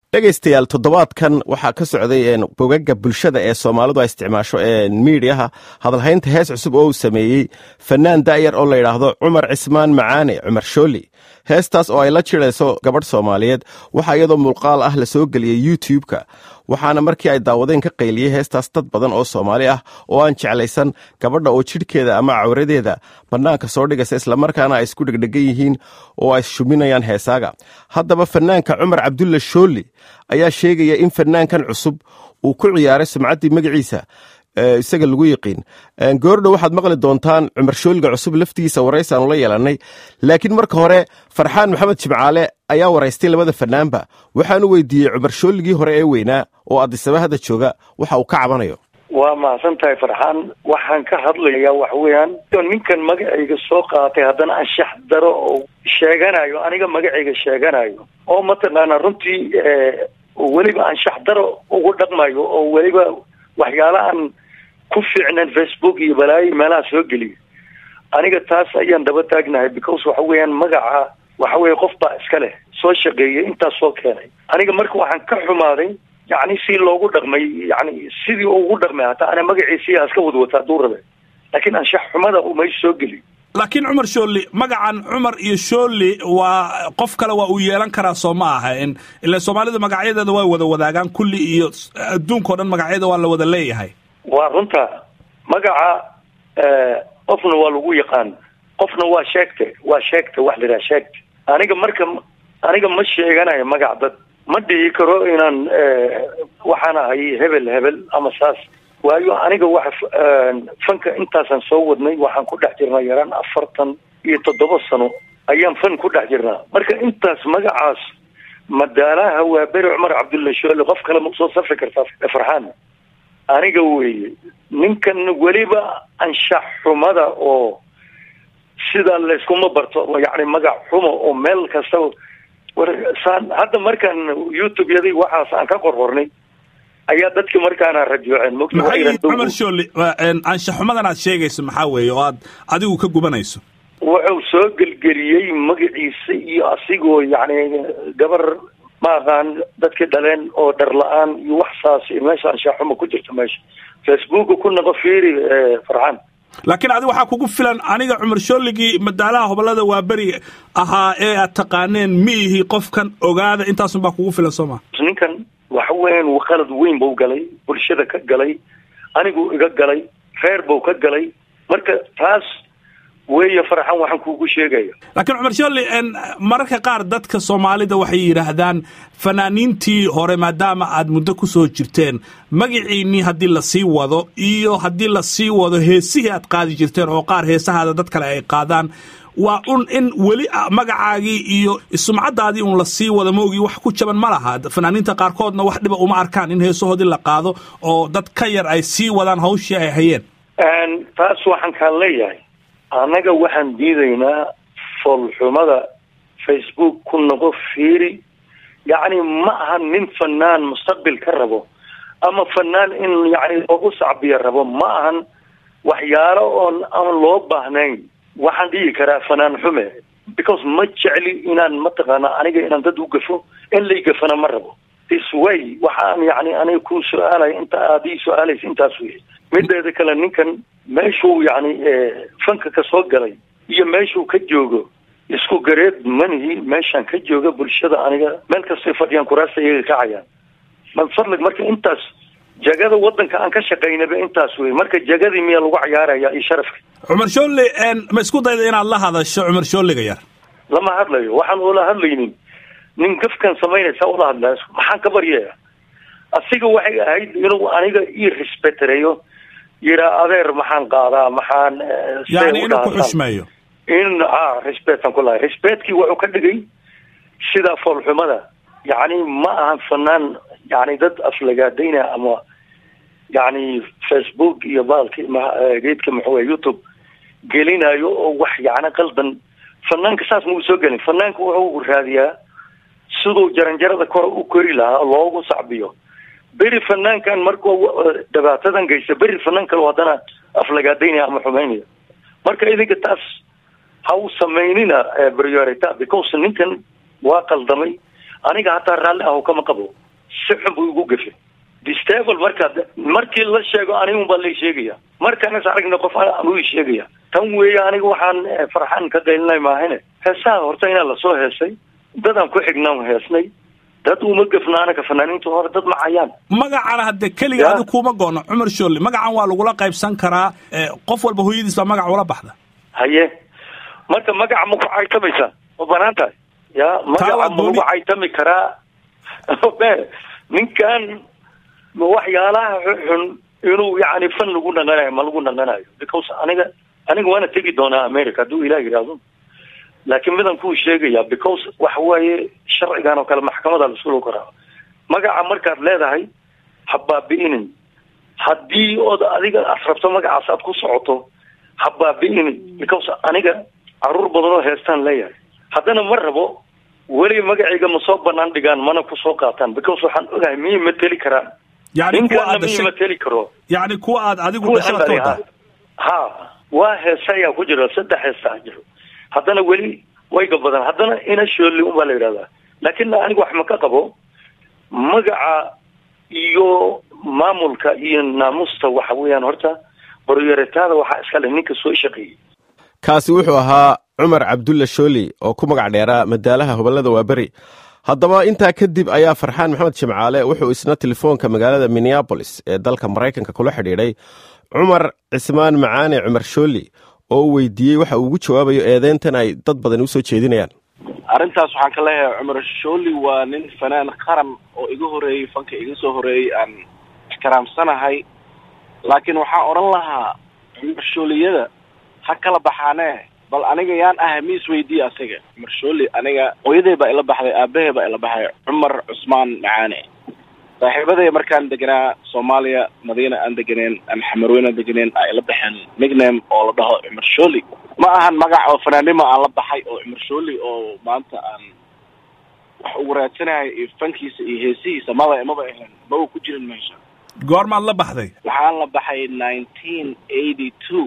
dhegaystayaal toddobaadkan waxaa ka socday bogaga bulshada ee soomaalidu ay isticmaasho ee miidiyaha hadalhaynta hees cusub oo uu sameeyey fanaan daayar oo la yidhaahdo cumar cismaan macaane cumar shooli heestaas oo ay la jirayso gabadh soomaaliyeed waxaa iyadoo muuqaal ah la soo geliyey youtube-ka waxaana markii ay daawadeen ka qayliyey heestaas dad badan oo soomaali ah oo aan jeclaysan gabadha oo jidhkeeda ama cawradeeda bannaanka soo dhigaysa islamarkaana ay isku dhegdhegan yihiin oo ay shuminayaan heesaaga haddaba fanaanka cumar cabdulla shooli ayaa sheegaya in fanaankan cusub uu ku ciyaaray sumcaddii magaciisa isaga lagu yiqiin goordhow waxaad maqli doontaan cumar shooliga cusub laftigiisa waraysaanu la yeelannay laakiin marka hore farxaan maxamed jimcaale ayaa waraystay labada fanaanba waxaanu weydiiyey cumar shooligii hore ee weynaa oo addisaba hadda jooga waxa uu ka cabanayo waa mahadsan tahay farxaan waxaan ka hadlayaa waxa weeyaan ninkan magacayga soo qaatay haddana anshax daro oo sheeganayo aniga magacayga sheeganayo oo mataqaana runtii weliba anshax daro ugu dhaqmayo oo weliba waxyaalahan ku fiicnan facebook iyo balaayo meelaha soo geliya aniga taas ayaan daba taagnahay because waxa weeyaan magaca waxa weeye qof baa iska leh soo shaqeeyay intaas soo keenay aniga marka waxaan ka xumaaday yacni si loogu dhaqmay yani sidii ugu dhaqmay hataa ana magaciisii iska wadwata hadduu rabe laakiin anshax xumada umay soo geliy laakiin cumar shooli magacan cumar iyo shooli waa qof kale waa uu yeelan karaa soo ma aha ila soomaalidu magacyadeeda way wada wadaagaan kulli iyo adduunka o dhan magacyada waa la wada leeyahay waa runta magaca qofna waa lagu yaqaan qofna waa sheegte waa sheegta wax laidhaha sheegta aniga marka aniga ma sheeganayo magac dad ma dhihi karo inaan waxaan ahay hebel hebel ama saas waayo aniga waxa fanka intaasaan soo wadnay waxaan ku dhex jirnaa yaraan afartan iyo toddoba sano ayaan fan ku dhex jirnaa marka intaas magacaas madaalaha waa beri cumar cabdulla shoole qof kale ma usoo safri kartaa farxaan aniga weeye ninkan weliba anshax xumada oo sida layskuma barto yacni magac xumo oo meel kasta saan hadda markaan youtube yadii waxaas aan ka qorqornay ayaa dadki markaana rajooceen maxay cumar shooli anshax xumadan aad sheegayso maxaa weeye oo aad adigu ka gubanayso wuxuu soo gelgeliyey magaciisa iyo asigoo yacni gabar ma aqaan dadkii dhaleen oo dhar la-aan iyo wax saas meesha anshax xuma ku jirta meesha facebooka ku naqo fiiri farxaan laakiin adi waxaa kugu filan aniga cumar shooligii madaalaha hobolada waa beri ahaa ee aad taqaaneen ma ihi qofkan ogaada intaasun baa kugu filan soo ma ninkan waxa weeyaan qalad weyn buu galay bulshada ka galay anigu iga galay reer buu ka galay marka taas weeye farxan waxaan kuugu sheegaya laakiin cumar shooli mararka qaar dadka soomaalida waxay yidhaahdaan fanaaniintii hore maadaama aad muddo ku soo jirteen magaciinnii haddii lasii wado iyo haddii lasii wado heesihii aad qaadi jirteen oo qaar heesahaada dad kale ay qaadaan waa un in weli magacaagii iyo sumcaddaadii un lasii wado maogii wax ku jaban ma laha fanaaniinta qaarkoodna wax dhiba uma arkaan in heesahoodii la qaado oo dad ka yar ay sii wadaan hawshii ay hayeen taas waxaan kaan leeyahay annaga waxaan diidaynaa foolxumada facebook ku noqo fiiri yacni ma aha nin fanaan mustaqbil ka rabo ama fanaan in yani loogu sacbiya rabo ma ahan waxyaalo oon aan loo baahnayn waxaan dhihi karaa fanaan xume because ma jecli inaan mataqaana aniga inaan dad u gafo in lay gafana ma rabo this way waxaan yani aniga ku su-aalaya inta aad ii su-aalaysa intaas wey mideeda kale ninkan meeshuu yani fanka ka soo galay iyo meeshuu ka joogo isku gareed manihi meeshaan ka jooga bulshada aniga meel kastay fadhiyaan kuraasta iyaga kacayaan man fadlig marka intaas jagada wadanka aan ka shaqaynaba intaas wey marka jagadii miyaa lagu cayaaraya iyo sharafka cumar shooli ma isku dayda inaad la hadasho cumar shooliga yar lama hadlayo waxaan ula hadlaynin nin gafkan samaynaysa ula hadlaya maxaan ka baryaya asiga waxay ahayd inuu aniga ii respectareeyo yiraa adeer maxaan qaadaa maxaan yani inuu ku xushmeeyo in a respectan ku lahay respectkii wuxuu ka dhigay sida foolxumada yacni ma ahan fanaan yani dad aflagaadayna ama yani facebook iyo baalki geedka maxuuya youtube gelinayo oo wax yani qaldan fanaanka saas mau soo gelin fanaanka wuxuu raadiyaa siduu jaranjarada kor u kori lahaa loogu sacbiyo beri fanaankan markuu dhibaatadan geysta beri fanaan kale haddana aflagaadaynaya ama xumaynaya marka idinka taas ha u samaynina priorita because ninkan waa qaldamay aniga hataa raalli aho kama qabo si xun buu igu gafe distable markaa markii la sheego anigun baa lay sheegaya markaanas aragna qof anuu i sheegaya tan weeye aniga waxaan farxaan ka qaylinay maahane heesaha horta inaa lasoo heesay dadaan ku xignaan heesnay dad uma gafna anaga fanaaniinta hore dad macayaan magacana hadde keliga adi kuma goono cumar sholle magacan waa lagula qaybsan karaa qof walba hooyadiis baa magac ula baxda haye marka magaca ma ku caytamaysaa ma banaan tahay ya magaca ma lagu caytami karaa ninkan waxyaalaha xun inuu yani fan lagu dhaqanayo ma lagu dhaqanayo because aniga aniga waana tegi doonaa america hadduu ilah yidhaahdo laakiin midan kuu sheegaya because waxa waaye sharcigan oo kale maxkamada laisku karaa magaca markaad leedahay ha baabi'inin haddii ood adiga aad rabto magacaas aad ku socoto ha baabi'inin because aniga caruur badan oo heestaan leeyahay haddana ma rabo weli magacayga ma soo banaan dhigaan mana kusoo qaataan because waxaan ogahay miyay mateli karaan ninkaana miya mateli karo yani kuwa aad adigu dhashaa ha waa heesa ayaa ku jira saddex heesa jiro haddana weli wayga badan haddana ina shooli unbaa la yidhahdaa laakin aniga wax ma ka qabo magaca iyo maamulka iyo naamusta waxa weeyaan horta baroyaretaada waxaa iska leh ninka soo shaqeeyey kaasi wuxuu ahaa cumar cabdulla shooli oo ku magac dheeraa madaalaha hobolada waaberi haddaba intaa kadib ayaa farxaan maxamed jimcaale wuxuu isna telefoonka magaalada minneabolis ee dalka maraykanka kula xidhiidhay cumar cismaan macaane cumar shooli oo u weydiiyey waxa uu ugu jawaabayo eedeyntan ay dad badan usoo jeedinayaan arrintaas waxaan ka leeyahay cumar shooli waa nin fanaan qaran oo iga horeeyey fanka iga soo horeeyey aan ixtiraamsanahay laakiin waxaan odhan lahaa cumar shooliyada ha kala baxaanee bal aniga yaan ahay mi isweydiiye asaga cumar shooli aniga hooyaday baa ila baxday aabahey baa ila baxay cumar cusmaan macaane saaxiibaday markaan deganaa soomaaliya madiina aan deganeen aan xamarweyn aan deganeen aa ila baxeen nickname oo la dhaho cumar shooli ma ahan magac oo fanaanimo aan la baxay oo cumar shooli oo maanta aan wax ugu raadsanahay iyo fankiisa iyo heesihiisa maba maba ahayn maba ku jirin meesha goormaad la baxday waxaan la baxay nineteen eighty two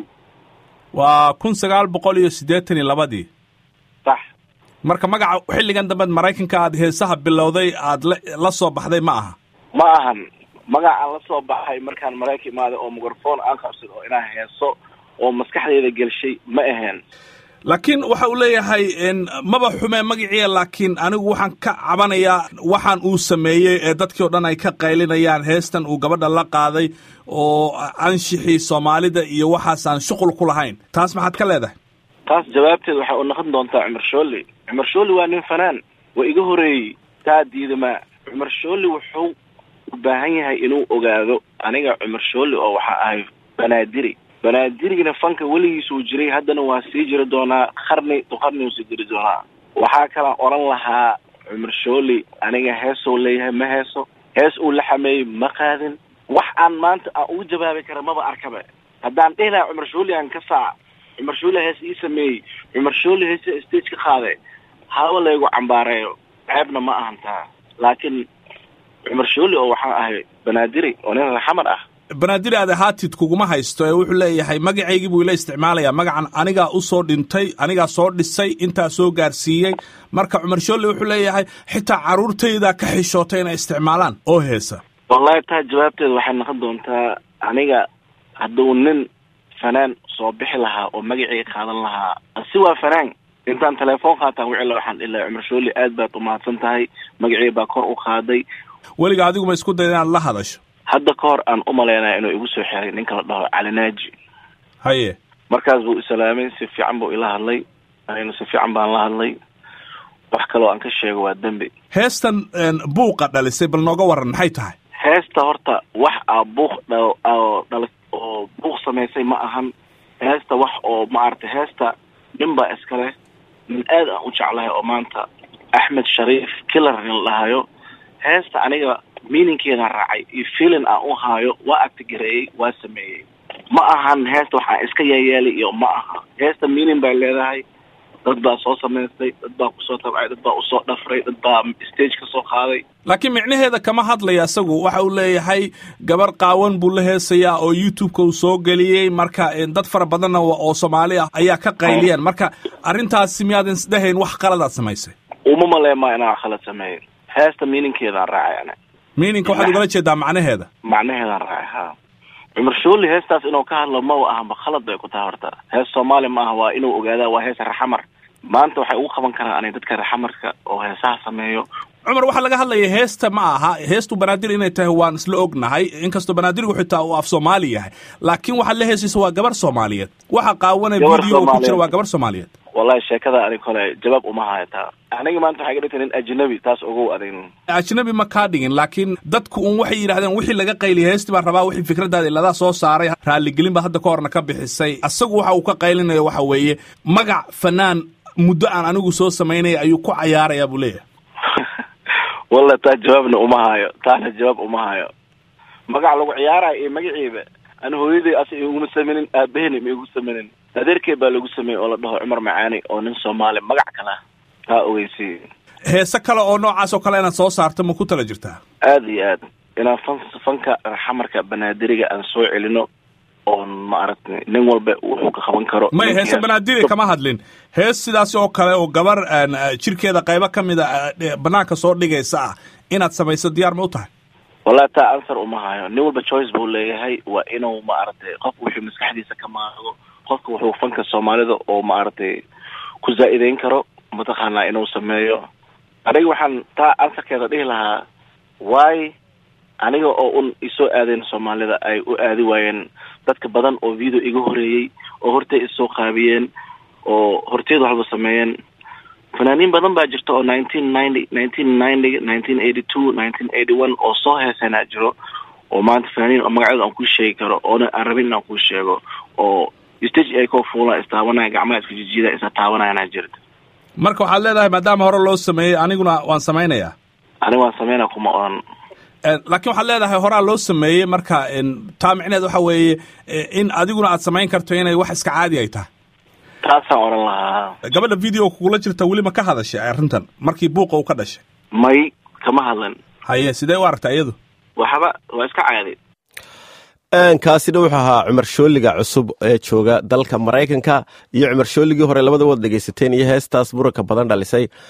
waa kun sagaal boqol iyo siddeetan iyo labadii sax marka magaca xilligan dambeed maraykanka aad heesaha bilowday aad la la soo baxday ma aha ma ahan magacaan la soo baxay markaan marayka imaaday oo microphone aan qabsad oo inaan heeso oo maskaxdeyda gelshay ma ahayn laakiin waxa uu leeyahay maba xumee magaciia laakiin anigu waxaan ka cabanayaa waxaan uu sameeyey ee dadkii o dhan ay ka qaylinayaan heestan uu gabadha la qaaday oo anshixii soomaalida iyo waxaasaan shuqul ku lahayn taas maxaad ka leedahay taas jawaabteed waxay u noqon doontaa cumar shooli cumar shooli waa nin fanaan waa iga horeeyey taa diidamaa cumar shooli wuxuu u baahan yahay inuu ogaado aniga cumar shooli oo waxaa ahay banaadiri banaadirigna fanka weligiisuu jiray haddana waa sii jiri doonaa qarni to qarni uu sii jiri doonaa waxaa kalaan odhan lahaa cumar shooli aniga heesou leeyahay ma heeso hees uu la xameeyey ma qaadin wax aan maanta aan ugu jawaabi kara maba arkaba haddaan dhihi lahaa cumar shooli aan ka saac cumar shooli hees ii sameeyey cumar shooli heesa stage ka qaaday haba laygu cambaareeyo ceebna ma ahan taa laakiin cumar shooli oo waxaan ahay banaadiri oo nin raxamar ah banaadir aad ahaatid kuguma haysto ee wuxuu leeyahay magacaygii buu ila isticmaalayaa magacan anigaa usoo dhintay anigaa soo dhisay intaa soo gaarsiiyey marka cumar sholle wuxuu leeyahay xitaa carruurtayda ka xishootay inay isticmaalaan oo heesa wallahi taa jawaabteeda waxay noqon doontaa aniga hadduu nin fanaan soo bixi lahaa oo magacii qaadan lahaa asi waa fanaan intaan telefoon qaataan wicila waxaan dhihi lahay cumar sholle aad baad umahadsan tahay magacii baa kor u qaaday weliga adigu ma isku daya inaad la hadasho hadda ka hor aan u malaynaya inuu igu soo xiray ninka la dhaho calinaaji haye markaas buu islaamay si fiican buu ila hadlay anigna si fiican baan la hadlay wax kaloo aan ka sheego waa dembi heestan buuqa dhalisay bal nooga waran maxay tahay heesta horta wax aa buuq dha dhala oo buuq samaysay ma ahan heesta wax oo maaragtay heesta nin baa iska leh nin aad aan u jeclahay oo maanta axmed shariif killer nin la dhahayo heesta aniga meaningkeeda raacay iyo feeling aan u haayo waa actigareeyey waa sameeyey ma ahan heesta waxaan iska yeeyeelay iyo ma aha heesta meaning bay leedahay dad baa soo samaystay dad baa kusoo tabcay dad baa usoo dhafray dad baa stage ka soo qaaday laakiin micnaheeda kama hadlaya isagu waxa uu leeyahay gabar qaawan buu la heesayaa oo youtube-ka uu soo geliyey marka dad fara badanna oo soomaali ah ayaa ka qayliyeen marka arrintaasi miyaadan isdhehayn wax qaladaad samaysay uma maleemaa inaan khalad sameeyo heesta miininkeedaan raacay ana miininka waxaad ugala jeedaa macnaheeda macnaheedaan raacay ha cumar shooli heestaas inuu ka hadlo ma ahanba khalad bay ku tahay horta hees soomaali ma aha waa inuu ogaadaa waa hees raxamar maanta waxay ugu qaban karaan anay dadka raxamarka oo heesaha sameeyo cumar waxaa laga hadlaya heesta ma aha heestu banaadir inay tahay waan isla ognahay inkastoo banaadirigu xitaa uu af soomaali yahay laakiin waxaad la heesaysa waa gabar soomaaliyeed waxa qaawana Gabar video ku jira Soomaaliyeed. waa gabar soomaaliyeed wallahi sheekada ani kole jawaab uma haya taa aniga maanta waxay ga dhigtay nin ajnabi taas ogow adag ajnabi ma kaa dhigin laakiin dadku un waxay yidhahdeen wixii laga qayliya heestii baan rabaa wixii fikradaada iladaa soo saaray raaligelin baa hadda ka horna ka bixisay asagu waxa uu ka qaylinayo waxa weeye magac fanaan muddo aan anigu soo samaynaya ayuu ku cayaarayaa buu leeyahay wallahi taa jawaabna uma hayo taana jawaab uma hayo magac lagu ciyaarayo iyo magaciiba ani hooyaday as iguma sameynin aabahena ma igu sameynin adeerkey baa lagu sameeyey oo la dhaho cumar macaani oo nin soomaali magac kala taa ogeysi heese kale oo noocaas oo kale inaad soo saarto ma ku tala jirtaa aada iyo aad inaan fan fanka xamarka banaadiriga aan soo celino oon maaragtay nin walba wuxuu ka qaban karo may heese banaadiri kama hadlin hees sidaas oo kale oo gabar aan, ah, jirkeeda qaybo ka mida ah, eh, banaanka soo dhigaysa ah inaad samayso diyaar ma u tahay wallahi taa answer uma hayo nin walba choice buu leeyahay waa inuu maaragtay qofku wuxuu maskaxdiisa ka maago qofka wuxuu fanka soomaalida oo maaragtay ku zaa-ideyn karo mataqaanaa inuu sameeyo aniga waxaan taa answerkeeda dhihi lahaa why aniga oo un isoo aadeen soomaalida ay u aadi waayeen dadka badan oo video iga horeeyey oo hortay isoo qaabiyeen oo horteed waxba sameeyeen fanaaniin badan baa jirta oo nineteen ninety nineteen ninety nineteen eighty two nineteen eighty one oo soo heesanaa jiro oo maanta fanaaniin oo magacyada aan kuu sheegi karo oona aan rabin inaan kuu sheego oo stage ay koo fuulaan istaabanaya gacmaha iska jijiida isa taabanayana jirta marka waxaad leedahay maadaama hore loo sameeyey aniguna waan samaynayaa aniga waan sameynaa kuma odhan Eh, laakiin waxaad leedahay horaa loo sameeyey marka en, taa micneed waxa weeye eh, in adiguna aad samayn karto inay wax iska caadi ay tahay taasaan odhan lahaa gabadha video kugula jirta weli ma ka hadashay arrintan markii buuqa uu ka dhashay may kama hadlan haye sidee u aragtaa iyadu waxba waa iska caadi kaasina wuxuu ahaa cumar shooliga cusub ee jooga dalka maraykanka iyo cumar shooligii hore labada wad dhegaysateen iyo heestaas muranka badan dhalisay